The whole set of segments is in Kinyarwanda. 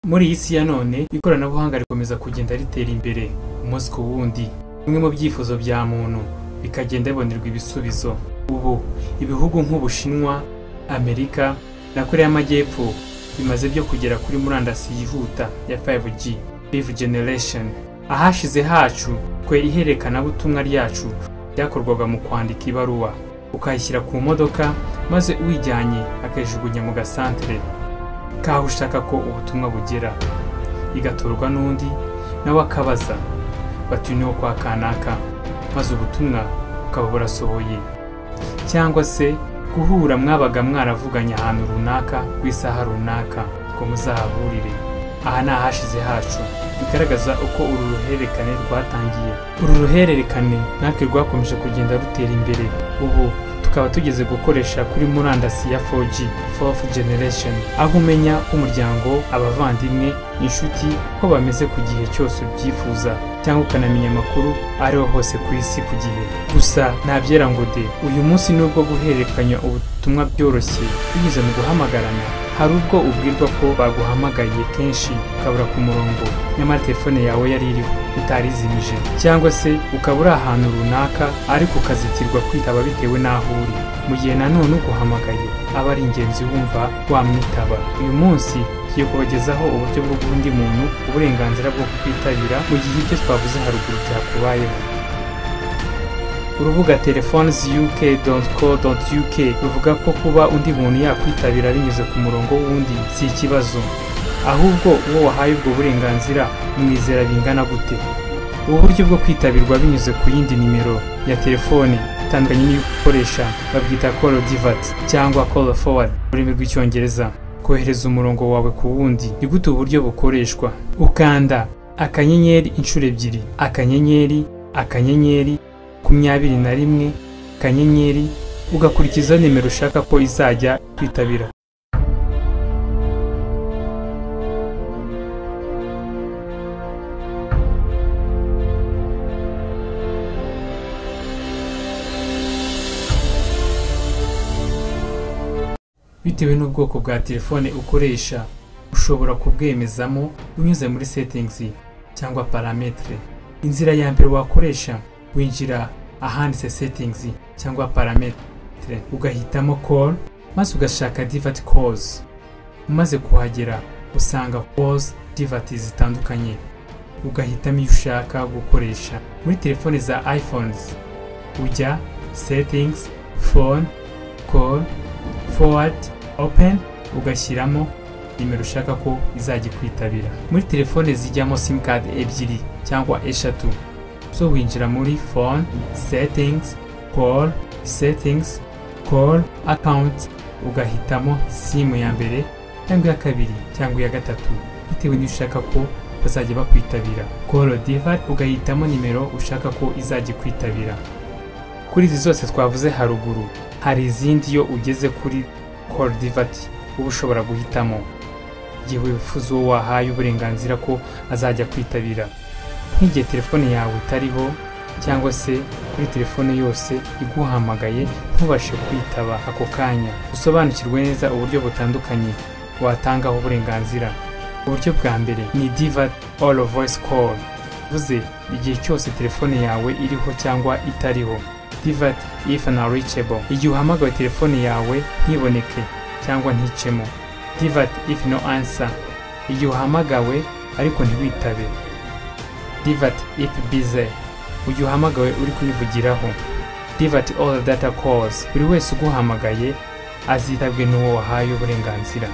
muri iyi si ya none ikoranabuhanga rikomeza kugenda ritera imbere umunsi ku wundi bimwe mu byifuzo bya muntu bikagenda bibonerwa ibisubizo ubu ibihugu nk'ubushinwa amerika na koreya y'amajyepfo bimaze byo kugera kuri murandasi yihuta ya 5G Fifth Generation ahashize hacu kwe iherekanabutumwa ryacu ryakorwaga mu kwandika ibaruwa ukayishyira ku modoka maze uyijyanye akayijugunya mu gasantere kaho ushaka ko ubutumwa bugera igatorwa n'undi nawe akabaza bati "Uyu ni uwo kwa kanaka maze ubutumwa bukaba burasohoye cyangwa se guhura mwabaga mwaravuganye ahantu runaka ku isaha runaka ngo muzahahurire aha ni ahashize hacu bigaragaza uko uru ruhererekane rwatangiye uru ruhererekane natwe rwakomeje kugenda rutera imbere ubu tukaba tugeze gukoresha kuri murandasi ya 4G Fourth Generation aho umenya umuryango abavandimwe inshuti ko bameze ku gihe cyose ubyifuza cyangwa ukanamenya amakuru ariho hose ku isi ku gihe gusa ntabyera ngo de uyu munsi nubwo guhererekanya ubutumwa byoroshye binyuze mu guhamagarana hari ubwo ubwirwa ko baguhamagaye kenshi ukabura ku murongo nyamara telefone yawe yari iriho utarizimije cyangwa se ukaba uri ahantu runaka ariko ukazitirwa kwitaba bitewe n'aho uri mu gihe nanone uguhamagaye aba ari ingenzi wumva wamwitaba uyu munsi tugiye kubagezaho uburyo bwo guha undi muntu uburenganzira bwo kukwitabira mu gihe ibyo twavuze haruguru byakubayeho urubuga telefonesuk.co.uk ruvuga ko kuba undi muntu yakwitabira binyuze ku murongo w'undi si ikibazo ahubwo uwo wahaye ubwo burenganzira mwizera bingana gute ubu buryo bwo kwitabirwa binyuze ku yindi nimero ya telefone itandukanye n'iyo ukoresha babwita call divert cyangwa call forward mu rurimi rw'icyongereza kohereza umurongo wawe ku wundi ni gute uburyo bukoreshwa ukanda akanyenyeri inshuro ebyiri akanyenyeri akanyenyeri makumyabiri na rimwe akanyenyeri ugakurikiza nimero ushaka ko izajya kwitabira bitewe n'ubwoko bwa telefone ukoresha ushobora kubwemezamo unyuze muri settings cyangwa parametre inzira ya mbere wakoresha winjira ahanditse settings cyangwa parametre ugahitamo call maze ugashaka divert calls umaze kuhagera usanga calls divert zitandukanye ugahitamo iyo ushaka gukoresha muri telefone za iPhones ujya settings phone call forward open ugashyiramo nimero ushaka ko izajya ikwitabira muri telefone zijyamo simukadi ebyiri cyangwa eshatu so winjira muri phone settings call settings call account ugahitamo simu ya mbere cyangwa iya kabiri cyangwa iya gatatu bitewe n'iyo ushaka ko bazajya bakwitabira call divert ugahitamo nimero ushaka ko izajya ikwitabira kuri izi zose twavuze haruguru hari izindi iyo ugeze kuri call divert uba ushobora guhitamo igihe wifuza uwo wahaye uburenganzira ko azajya kwitabira nk'igihe telefone yawe itariho cyangwa se kuri telefone yose iguhamagaye ntubashe kwitaba ako kanya usobanukirwe neza uburyo butandukanye watangaho uburenganzira uburyo bwa mbere ni diva all voice call bivuze igihe cyose telefone yawe iriho cyangwa itariho divat if unreachable igihe uhamagawe telefone yawe ntiboneke cyangwa nticemo divat if no answer igihe uhamagawe ariko ntiwitabe divert if busy ujye uhamagawe uri kuyivugiraho divert all data calls buri wese uguhamagaye azitabwe n'uwo wahaye uburenganzira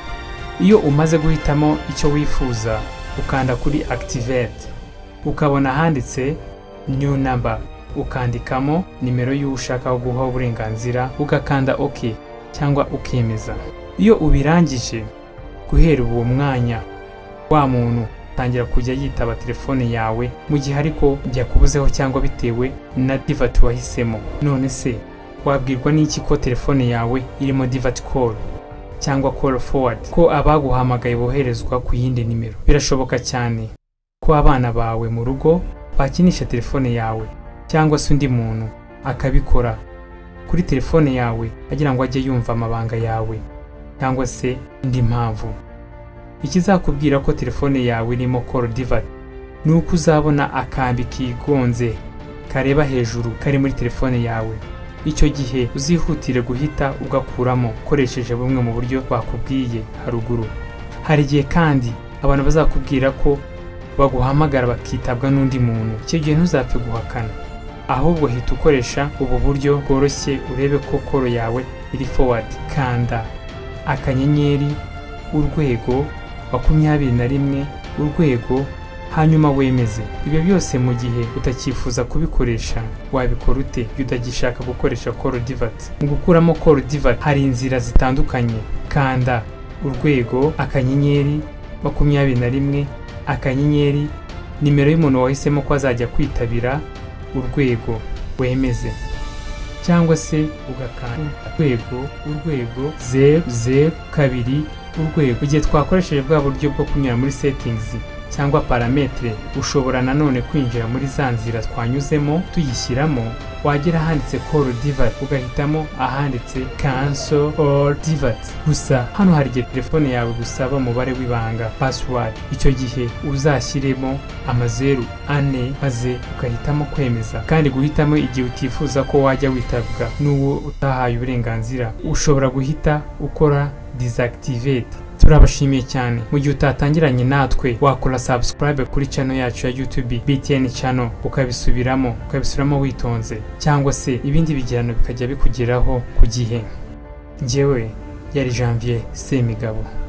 iyo umaze guhitamo icyo wifuza ukanda kuri activate ukabona handitse new number ukandikamo nimero y'uwo ushaka guha uburenganzira ugakanda ok cyangwa ukemeza iyo ubirangije guhera uwo mwanya wa muntu atangira kujya yitaba telefone yawe mu gihe ariko byakubuzeho cyangwa bitewe na divati wahisemo none se wabwirwa n'iki ko telefone yawe irimo divati call cyangwa call forward ko abaguhamagaye boherezwa ku yindi nimero birashoboka cyane ko abana bawe mu rugo bakinisha telefone yawe cyangwa se undi muntu akabikora kuri telefone yawe agira ngo ajye yumva amabanga yawe cyangwa se indi mpamvu ikizakubwira ko telefone yawe irimo call divert ni uko uzabona akambi kigonze kareba hejuru kari muri telefone yawe icyo gihe uzihutire guhita ugakuramo ukoresheje bumwe mu buryo bakubwiye haruguru hari igihe kandi abantu bazakubwira ko baguhamagara bakitabwa n'undi muntu icyo gihe ntuzapfe guhakana ahubwo hita ukoresha ubu buryo bworoshye urebe ko koro yawe iri forward kanda akanyenyeri urwego makumyabiri na rimwe urwego hanyuma wemeze ibyo byose mu gihe utakifuza kubikoresha wabikora ute iyo utagishaka gukoresha koro divati mu gukuramo koro divati hari inzira zitandukanye kanda urwego akanyenyeri makumyabiri na rimwe akanyenyeri nimero y'umuntu wahisemo ko azajya kwitabira urwego wemeze cyangwa se ugakanda urwego urwego zeru zeru kabiri urwego igihe twakoresheje bwa buryo bwo kunyura muri setingizi cyangwa parametere ushobora nanone kwinjira muri za nzira twanyuzemo tuyishyiramo wagera ahanditse call divert ugahitamo ahanditse cancel all divert gusa hano hari igihe telefone yawe gusaba umubare w'ibanga password icyo gihe uzashyiremo amazeru ane maze ugahitamo kwemeza kandi guhitamo igihe utifuza ko wajya witabwa n'uwo utahaye uburenganzira ushobora guhita ukora disactivate turabashimiye cyane mu gihe utatangiranye natwe wakora subscribe kuri channel yacu ya YouTube BTN channel ukabisubiramo ukabisubiramo witonze cyangwa se ibindi bigirano bikajya bikugeraho ku gihe njyewe yari Janvier Semigabo